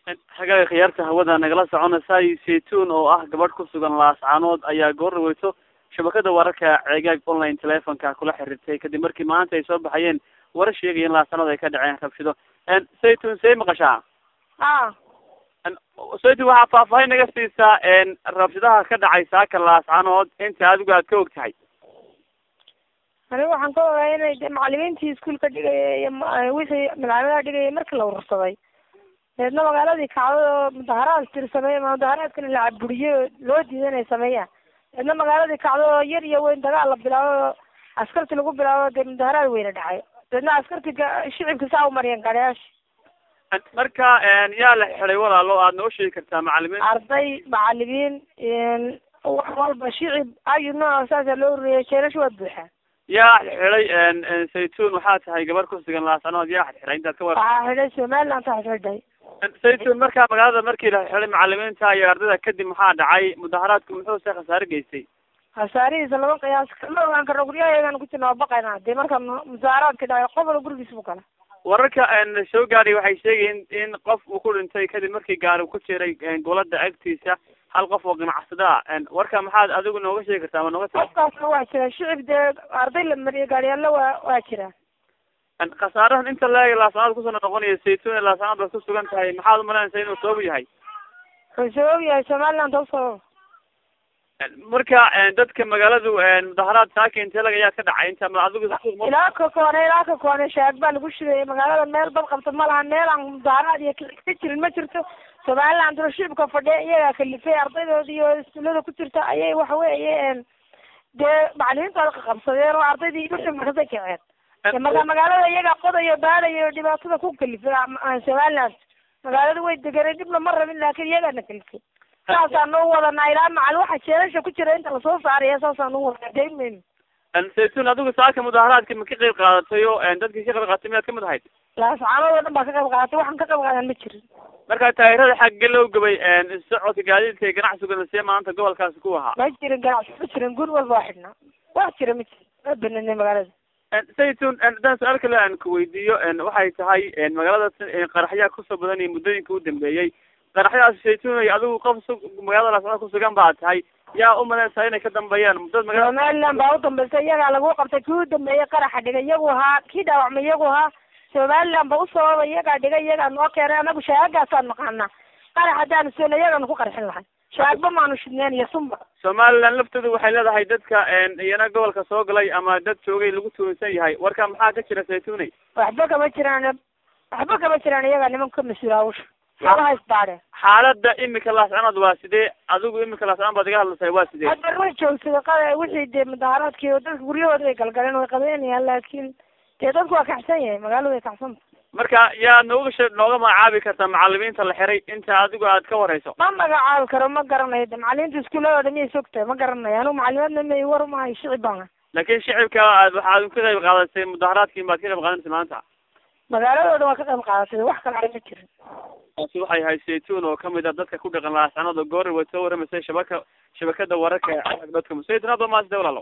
hagaaga khiyaarta hawada nagala soconaysay saytuun oo ah gabadh ku sugan laascaanood ayaa goor dhaweyso shabakada wararka ceegaag online telefonka kula xiriirtay kadib markii maanta ay soo baxayeen warar sheegaya in laascaanood ay ka dhaceen rabshido saytuun see maqashaa a saytuun waxaa faahfaahin naga siisaa rabshadaha ka dhacay saaka laascaanood inta adigu aad ka og tahay aniga waxaan ka ogaa inay de macalimiintii iskuolka dhigaya iyo ma- wixii malcamadaha dhigayay markii la urursaday deedna magaaladii kacday oo mudaharaad tirsamay mudaharaadkana la caburiyo oo loo diiday inay sameeyaan deedna magaaladii kacday oo yar iyo weyn dagaal la bilaabo oo askarti lagu bilaabo dee mudaharaad weyne dhacay deedna askarti ga- shicibka saa u mariyeen gaadhayaasha marka yaa la xiday walaalo aad noo sheegi kartaa macalimiin arday macalimiin wax walba shicib ayu nooca saasa loo ururiyay jeelasha waa buuxaa yaa xiday saytuun waxaa tahay gabar ku sugan laascaanood yaa xiday intaad ka war waxaa xidhay somaliland taa xidhay saytuun markaa magaalada markii la xiday macalimiinta iyo ardayda kadib maxaa dhacay mudaharaadku muxuu se khasaare geystay khasaarihiisa laba qiyaas kama ogaan karno guryaheegaan ku jirna waa baqaynaa dee marka musaaraadka dhacay qof walba gurigiisa bu gala wararka soo gaadhay waxay sheegayen in qof uu ku dhintay kadib markii gaari ku jiray golada agtiisa hal qof oo ganacsada ah warka maxaad adigu nooga sheegi kartaa ama nooga tii qofkaasna waa jira shicib dee arday la mariyay gaariyaalla waa waa jira khasaarahan inta leeg laasanaad kusoo noqonaya saytuun ee laasanaad baad ku sugan tahay maxaad umalanaysa inuu sabab yahay wuxuu sabab yahay somaliland oo sabab marka dadka magaaladu mudaharaad saaka intee lag ayaa ka dhacay inta ma adigu ilaa ka koone ilaa ka koone shaag baa lagu shidayay magaalada meel bad qabta ma laha meel aan mudaharaad iyo ka jirin ma jirto somaliland oo shicibka fadhiya iyagaa kalifay ardaydoodi iyo iskuullada ku jirta ayay waxa weeye dee macalimiintooda qaqabsadeen oo ardaydii wixii markasay kaceen marka magaalada iyagaa qodayo baadayo dhibaatada ku kalifay somaliland magaalada way deganay dhibna ma rabin laakin iyagaana kalifay saasaan u wadanaa ilaa macal waxa jeelasha ku jira inta lasoo saaraya saasaan u wadanaa daymayno saytuun adigu saaka mudaharaadka ma ka qayb qaadatay oo dadkii ka qayb qaadatay miyaad kamid ahayd laascaanood oo dhan baa ka qayb qaadatay waxaan ka qayb qaadan ma jirin marka taayirada xagge loo gubay socodka gaadiidka iyo ganacsiguna see maanta gobolkaasi ku ahaa ma jirin ganacsi ma jirin guri walba waa xidhnaa wax jira ma jirin ma bananay magaalada saytuun haddaan su-aal kale aan ku weydiiyo waxay tahay magaalada qaraxyaa kusoo badanaya muddooyinka u dambeeyey qaraxyadaas saytuun adigu qof su magaalada laascaanood kusugan baa tahay yaa umalaysaa inay ka dambeeyaan muddada magaalada somaliland baa u dambaysa iyagaa lagu qabtay kii u dambeeyey qaraxa dhigay iyagu ahaa kii dhaawacmay iyagu ahaa somaliland ba u sababa iyagaa dhigay iyagaa noo keenay anagu shaagaasaan naqaanaa qarax haddaanu sona iyagaanu ku qarxin lahay shaagba maanu shidneen iyo sunba somaliland laftoodu waxay leedahay dadka iyana gobolka soo galay ama dad joogay lagu tuunsan yahay warka maxaa ka jira saytuuney waxba kama jiraan waxba kama jiraan iyagaa nimanka ka mas-uula hawsha iyaga haysbaadhe xaalada imika laascanood waa sidee adigu imika laascanood baad iga hadlasay waa sidee hadda way joogsaday qa wixii dee mudaharaadkii oo dadka guryahooda way galgaleen way qabeynayaan laakin dee dadku waa kacsan yahay magaalada way kacsanta marka yaa nooga she nooga magacaabi kartaa macalimiinta la xiray inta adigu aad ka wareyso ma magacaabi karo ma garanayo de macalimiinta iskuuladooda miyay sogtahay ma garanayo anigu macalimaadna may war maayo shicib baan laakiin shicibka aad waxaad ka qayb qaadatay mudaharaadkiin baad ka qayb qaadanaysa maanta magaaladooda waa ka qayb qaadatay wax kale ma jirin taasi waxay ahayd saytuun oo kamid ah dadka ku dhaqan laascanood oo goori way soo waramaysay shabaka shabakada wararka dadka saytuun hadda maasida walaalo